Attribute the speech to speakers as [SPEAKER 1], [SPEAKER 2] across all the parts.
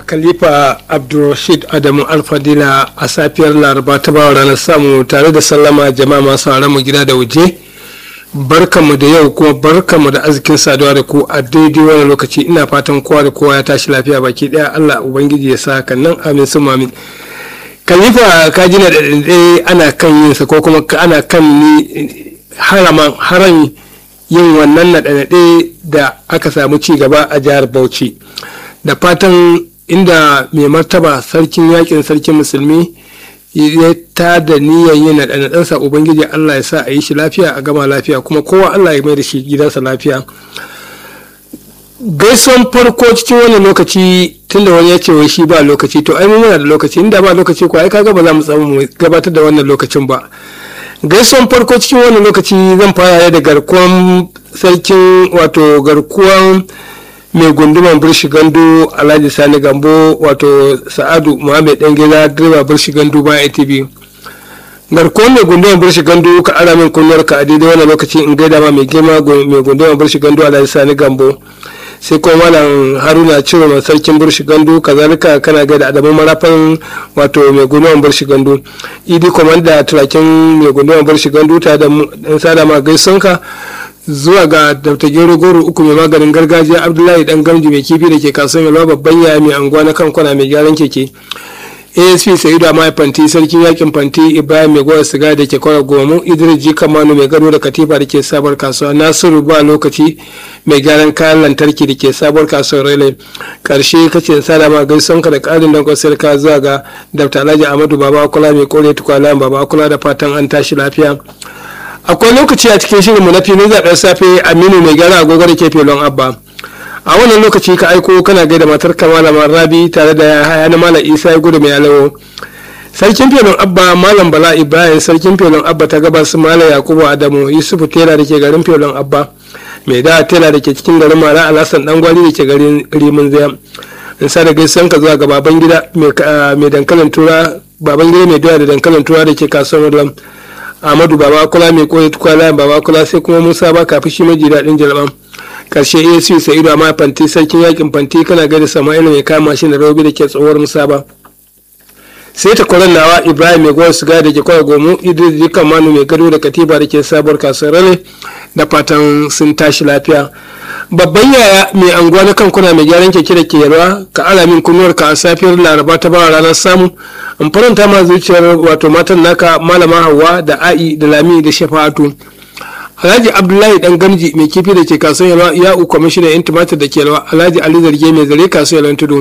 [SPEAKER 1] khalifa abdulrashid adamu alfadila a safiyar laraba ta bawa ranar samu tare da sallama jama'a masu mu gida da waje barkanmu da yau kuma barkanmu da arzikin saduwa da ku a daidai wani lokaci ina fatan kowa da kowa ya tashi lafiya baki daya allah ubangiji ya sa kan nan amin sun amin khalifa ka ji na da ana kan yin sa ko kuma ana kan ni haraman haran yin wannan naɗe-naɗe da aka samu ci gaba a jihar bauchi da fatan inda mai martaba sarkin yakin sarkin musulmi ya ta da niyyar yin naɗe-naɗensa ubangiji allah ya sa a yi shi lafiya a gama lafiya kuma kowa allah ya mai da shi gidansa lafiya gaison farko cikin wannan lokaci tunda wani ya ce wai shi ba lokaci to ai muna da lokaci inda ba lokaci ko ai kaga ba za mu samu mu gabatar da wannan lokacin ba gaison farko cikin wannan lokaci zan fara da garkuwan sarkin wato garkuwan mai gunduman birshi gandu alhaji sani gambo wato sa'adu muhammed dan gida direba birshi gandu bayan atv garkuwan mai gunduman birshi gandu ka ara min kunnuwar ka a daidai wannan lokaci in gaida ma mai girma mai gunduman birshi gandu alhaji sani gambo sai kuma malam haruna ciro mai sarkin burshi gandu kazalika kana gaida adamu marafan wato mai gunduwan burshi gandu idi komanda turakin mai gunduwan burshi gandu ta da sada ma gaisonka zuwa ga dr gero goro uku mai maganin gargajiya abdullahi dan gamji mai kifi da ke kasuwan yalwa babban yaya mai anguwa na kan kwana mai gyaran keke asp sa'idu mai fanti sarkin yakin fanti ibrahim mai goya siga da ke kwara gomu idris ji kamanu mai gado da katifa da ke sabar kasuwa nasiru ba lokaci mai gyaran kayan lantarki da ke sabuwar kasuwar rele karshe kace sada ma gaison ka da karin don kwasar ka zuwa ga dr alhaji amadu baba kula mai kore tukwala baba kula da fatan an tashi lafiya akwai lokaci a cikin shirinmu na filin zaɓen safe aminu mai gyara agogo da ke filon abba a wannan lokaci ka aiko kana gaida matar malama rabi tare da haya na malam isa ya gudu mai alawo sarkin filon abba malam bala ibrahim sarkin filon abba ta gabas malam yakubu adamu yusufu tela da ke garin filon abba mai da tela da ke cikin garin mara alhassan dan gwali da ke garin rimin zaya in sa da gaisan ka zuwa ga baban gida mai dankalin tura baban gida mai doya da dankalin tura da ke kasuwar lam amadu baba kula mai koyi tukwala baba kula sai kuma musa ba kafin shi maji daɗin jalban karshe asc sa'idu amma fanti sarkin yakin fanti kana gaida sama'ila mai kama shi da rabi da ke tsohuwar musa ba sai ta kwaran nawa ibrahim mai gwar siga da ke kwaya gomu idris jikan manu mai gado da katiba da ke sabuwar kasuwar rale da fatan sun tashi lafiya babban yaya mai anguwa na kankuna mai gyaran keke da ke yalwa ka alamin kunnuwar ka a safiyar laraba ta bawa ranar samu in faranta ma zuciyar wato matan naka malama hawa da a'i da lami da shafa'atu alhaji abdullahi dan gamji mai kifi da ke kasuwar yalwa ya u kwamishinan yan tumatir da ke yalwa alhaji ali zarge mai zare kasuwar yalwan tudu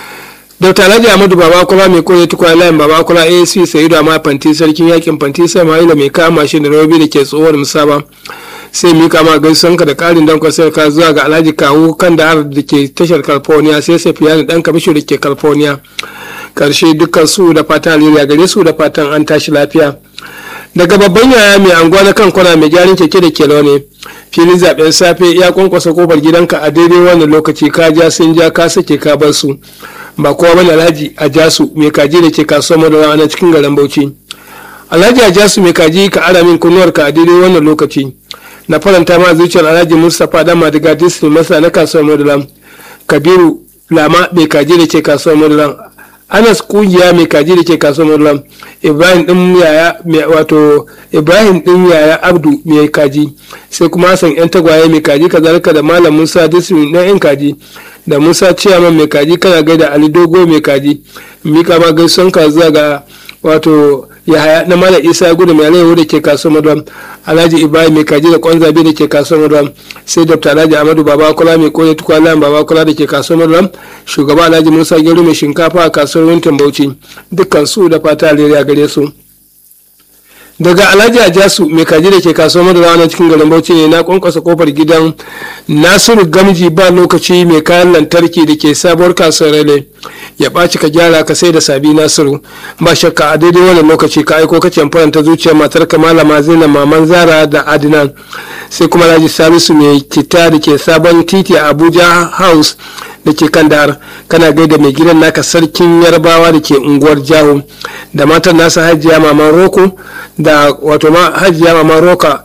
[SPEAKER 1] dr alhaji ahmadu babakula mai koya tukwa layin babakula asc sayidu amma fanti sarkin yakin fanti sai ma'ila mai kama shi da rabi da ke tsohuwar musaba sai mika ma gaisuwanka da karin dan kwasar ka zuwa ga alhaji kawu kan da har da ke tashar california sai safiyani dan kamisho da ke california karshe dukkan su da fatan alheri gare su da fatan an tashi lafiya daga babban yaya mai anguwa na kan kwana mai gyaran keke da kelo ne filin zaben safe ya kwankwasa kofar gidanka a daidai wannan lokaci ka ja sun ja ka sake ka bar su ba kowa bane alhaji a jasu mai kaji da ke kasuwar madara na cikin garin bauchi alhaji a jasu mai kaji ka ara min kunnuwarka a daidai wannan lokaci na faranta ma zuciyar alhaji mustapha dan madiga disney masa na kasuwar madara kabiru lama mai kaji da ke kasuwar madara anas kungiya mai kaji da ke kasuwar madara ibrahim din yaya wato ibrahim din yaya abdu mai kaji sai kuma hassan yan tagwaye mai kaji kazalika da malam musa disney na yan kaji da musa ciyaman mai kaji kana gaida ali dogo mai kaji mika ma gaison ka zuwa ga wato yahaya na mala isa gudu mai alayyahu da ke kasuwar madam alhaji ibrahim mai kaji da kwan zabe da ke kasuwar madam sai dr alhaji amadu babakula mai koya tukwalan babakula da ke kasuwar madam shugaba alhaji musa gero mai shinkafa a kasuwar wintin bauchi dukkan su da fata alheri a gare su daga alhaji ajasu mai kaji da ke kasuwar madara na cikin garin bauchi ne na kwankwasa kofar gidan nasiru gamji ba lokaci mai kayan lantarki da ke sabuwar kasuwar rale ya ɓaci ka gyara ka sai da sabi nasiru ba shakka a daidai wannan lokaci ka aiko ka faranta zuciyar matar ka malama zainab maman zara da adinan sai kuma alhaji salisu mai kita da ke sabon titi a abuja house da ke kan dahar kana gaida mai gidan naka sarkin yarbawa da ke unguwar jaho da matan nasa hajiya maman roko da wato ma hajiya maman roka